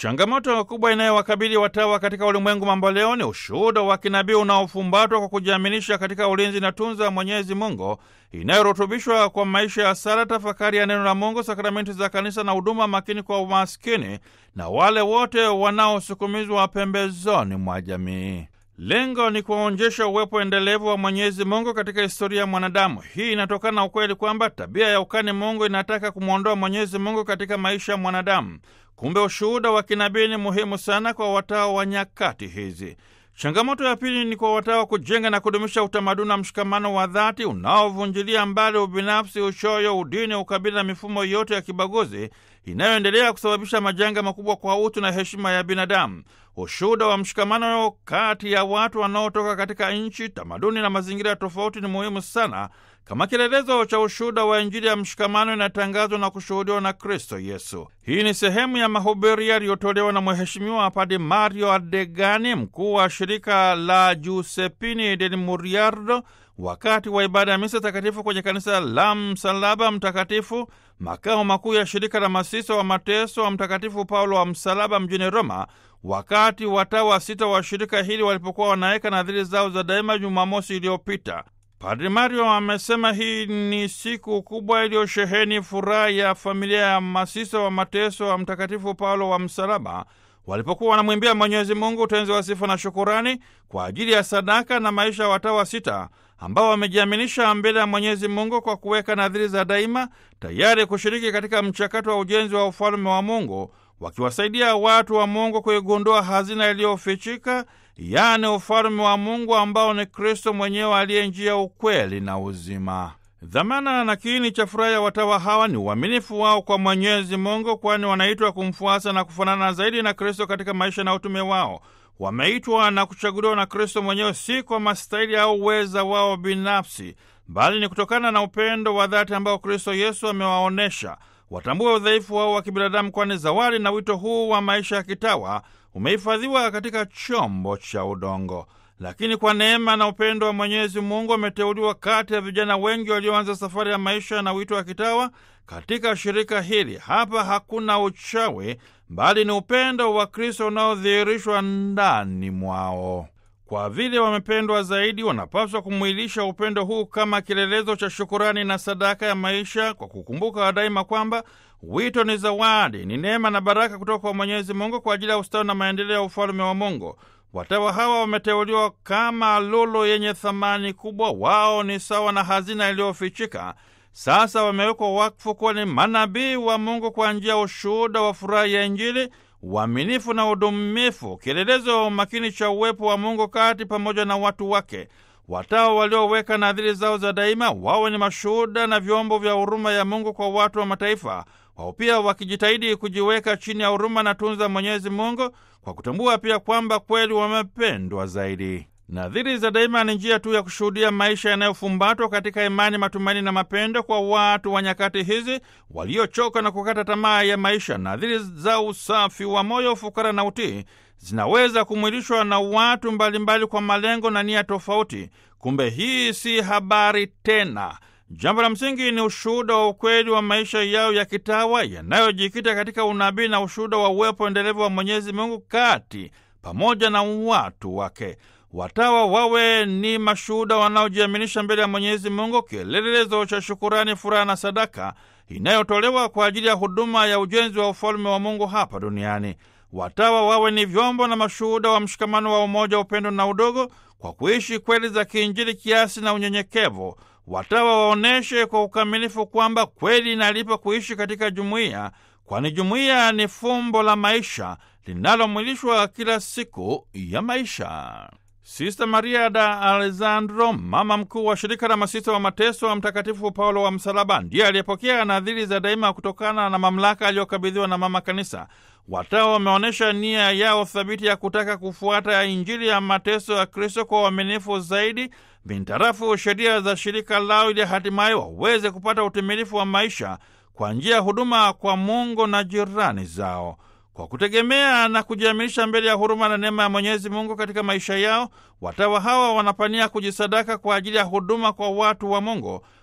Changamoto kubwa inayowakabili watawa katika ulimwengu mambo leo ni ushuhuda wa kinabii unaofumbatwa kwa kujiaminisha katika ulinzi na tunza Mwenyezi Mungu, inayorutubishwa kwa maisha ya sala, tafakari ya neno la Mungu, sakramenti za kanisa na huduma makini kwa umaskini na wale wote wanaosukumizwa pembezoni mwa jamii. Lengo ni kuwaonyesha uwepo endelevu wa Mwenyezi Mungu katika historia ya mwanadamu. Hii inatokana na ukweli kwamba tabia ya ukani Mungu inataka kumwondoa Mwenyezi Mungu katika maisha ya mwanadamu. Kumbe ushuhuda wa kinabii ni muhimu sana kwa watawa wa nyakati hizi. Changamoto ya pili ni kwa watawa kujenga na kudumisha utamaduni wa mshikamano wa dhati unaovunjilia mbali ubinafsi, uchoyo, udini, ukabila na mifumo yote ya kibaguzi inayoendelea kusababisha majanga makubwa kwa utu na heshima ya binadamu. Ushuhuda wa mshikamano kati ya watu wanaotoka katika nchi, tamaduni na mazingira tofauti ni muhimu sana kama kielelezo cha ushuhuda wa Injili ya mshikamano inatangazwa na kushuhudiwa na Kristo Yesu. Hii ni sehemu ya mahubiri yaliyotolewa na Mheshimiwa Padi Mario Adegani, mkuu wa shirika la Giuseppini del Muriardo, wakati wa ibada ya misa takatifu kwenye kanisa la Msalaba Mtakatifu, makao makuu ya shirika la masisa wa mateso wa Mtakatifu Paulo wa Msalaba mjini Roma, wakati watawa sita wa shirika hili walipokuwa wanaweka nadhiri zao za daima Jumamosi iliyopita. Padri Mario amesema hii ni siku kubwa iliyosheheni furaha ya familia ya masisa wa mateso wa Mtakatifu Paulo wa Msalaba walipokuwa wanamwimbia Mwenyezi Mungu utenzi wa sifa na shukurani kwa ajili ya sadaka na maisha ya watawa sita ambao wamejiaminisha mbele ya Mwenyezi Mungu kwa kuweka nadhiri za daima, tayari kushiriki katika mchakato wa ujenzi wa ufalme wa Mungu, wakiwasaidia watu wa Mungu kuigundua hazina iliyofichika, yaani ufalme wa Mungu ambao ni Kristo mwenyewe aliye njia, ukweli na uzima. Dhamana na kiini cha furaha ya watawa hawa ni uaminifu wao kwa Mwenyezi Mungu, kwani wanaitwa kumfuasa na kufanana zaidi na Kristo katika maisha na utume wao. Wameitwa na kuchaguliwa na Kristo mwenyewe, si kwa mastahili au uweza wao binafsi, bali ni kutokana na upendo wa dhati ambao Kristo Yesu amewaonyesha. Watambue udhaifu wao wa kibinadamu, kwani zawadi na wito huu wa maisha ya kitawa umehifadhiwa katika chombo cha udongo. Lakini kwa neema na upendo wa Mwenyezi Mungu ameteuliwa kati ya vijana wengi walioanza safari ya maisha na wito wa kitawa katika shirika hili. Hapa hakuna uchawi, bali ni upendo wa Kristo unaodhihirishwa ndani mwao. Kwa vile wamependwa zaidi, wanapaswa kumwilisha upendo huu kama kielelezo cha shukurani na sadaka ya maisha, kwa kukumbuka daima kwamba wito ni zawadi, ni neema na baraka kutoka kwa Mwenyezi Mungu kwa ajili ya ustawi na maendeleo ya ufalme wa Mungu. Watawa hawa wameteuliwa kama lulu yenye thamani kubwa. Wao ni sawa na hazina iliyofichika. Sasa wamewekwa wakfu kuwa ni manabii wa Mungu kwa njia ya ushuhuda wa furaha ya Injili, uaminifu na udumifu, kielelezo makini cha uwepo wa Mungu kati pamoja na watu wake. Watawa walioweka nadhiri zao za daima wawe ni mashuhuda na vyombo vya huruma ya Mungu kwa watu wa mataifa, wao pia wakijitahidi kujiweka chini ya huruma na tunza Mwenyezi Mungu kwa kutambua pia kwamba kweli wamependwa zaidi. Nadhiri za daima ni njia tu ya kushuhudia maisha yanayofumbatwa katika imani, matumaini na mapendo kwa watu wa nyakati hizi waliochoka na kukata tamaa ya maisha. Nadhiri za usafi wa moyo, fukara na utii zinaweza kumwilishwa na watu mbalimbali mbali kwa malengo na nia tofauti. Kumbe hii si habari tena. Jambo la msingi ni ushuhuda wa ukweli wa maisha yao ya kitawa yanayojikita katika unabii na ushuhuda wa uwepo endelevu wa Mwenyezi Mungu kati pamoja na watu wake. Watawa wawe ni mashuhuda wanaojiaminisha mbele ya Mwenyezi Mungu, kielelezo cha shukurani, furaha na sadaka inayotolewa kwa ajili ya huduma ya ujenzi wa ufalme wa Mungu hapa duniani. Watawa wawe ni vyombo na mashuhuda wa mshikamano wa umoja, upendo na udogo, kwa kuishi kweli za kiinjili, kiasi na unyenyekevu. Watawa waoneshe kwa ukamilifu kwamba kweli inalipa kuishi katika jumuiya, kwani jumuiya ni fumbo la maisha linalomwilishwa kila siku ya maisha. Sista Maria da Alessandro, mama mkuu wa shirika la masista wa mateso wa Mtakatifu Paulo wa Msalaba, ndiye aliyepokea nadhiri za daima kutokana na mamlaka aliyokabidhiwa na mama kanisa. Watawa wameonyesha nia yao thabiti ya kutaka kufuata Injili ya mateso ya Kristo kwa uaminifu zaidi bintarafu sheria za shirika lao, ili hatimaye waweze kupata utimilifu wa maisha kwa njia ya huduma kwa Mungu na jirani zao. Kwa kutegemea na kujiaminisha mbele ya huruma na neema ya Mwenyezi Mungu katika maisha yao, watawa hawa wanapania kujisadaka kwa ajili ya huduma kwa watu wa Mungu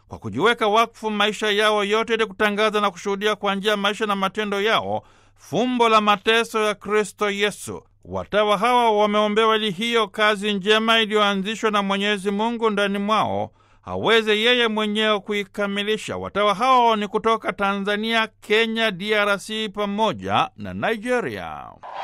kwa kujiweka wakfu maisha yao yote ili kutangaza na kushuhudia kwa njia ya maisha na matendo yao fumbo la mateso ya Kristo Yesu. Watawa hawa wameombewa ili hiyo kazi njema iliyoanzishwa na Mwenyezi Mungu ndani mwao aweze yeye mwenyewe kuikamilisha. Watawa hao ni kutoka Tanzania, Kenya, DRC pamoja na Nigeria.